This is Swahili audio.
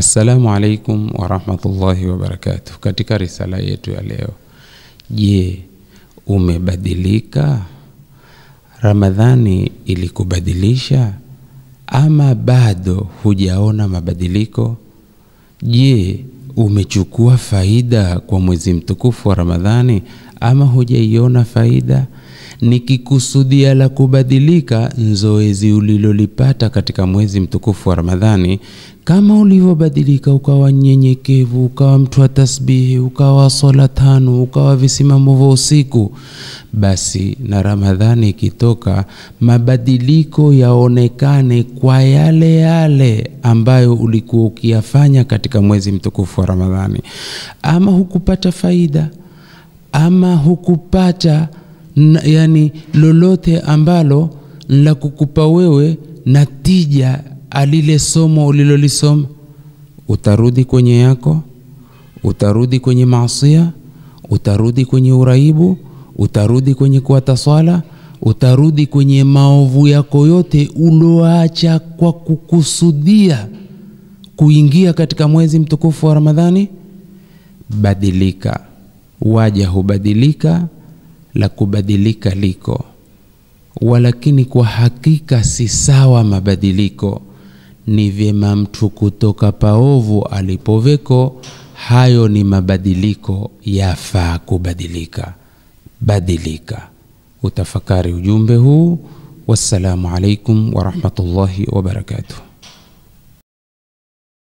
Assalamu alaikum warahmatullahi wabarakatuh. Katika risala yetu ya leo, je, umebadilika? Ramadhani ilikubadilisha ama bado hujaona mabadiliko? Je, umechukua faida kwa mwezi mtukufu wa Ramadhani ama hujaiona faida? Nikikusudia la kubadilika nzoezi ulilolipata katika mwezi mtukufu wa Ramadhani, kama ulivyobadilika ukawa nyenyekevu, ukawa mtu wa tasbihi, ukawa swala tano, ukawa visimamo vya usiku, basi na Ramadhani ikitoka, mabadiliko yaonekane kwa yale yale ambayo ulikuwa ukiyafanya katika mwezi mtukufu wa Ramadhani. Ama hukupata faida ama hukupata na, yani lolote ambalo la kukupa wewe natija alile somo ulilolisoma, utarudi kwenye yako, utarudi kwenye maasia, utarudi kwenye uraibu, utarudi kwenye kuata swala, utarudi kwenye maovu yako yote uloacha kwa kukusudia kuingia katika mwezi mtukufu wa Ramadhani. Badilika, waja hubadilika la kubadilika liko, walakini kwa hakika si sawa mabadiliko. Ni vyema mtu kutoka paovu alipoveko, hayo ni mabadiliko, yafaa kubadilika. Badilika. Utafakari ujumbe huu. Wassalamu alaikum warahmatullahi wabarakatuh.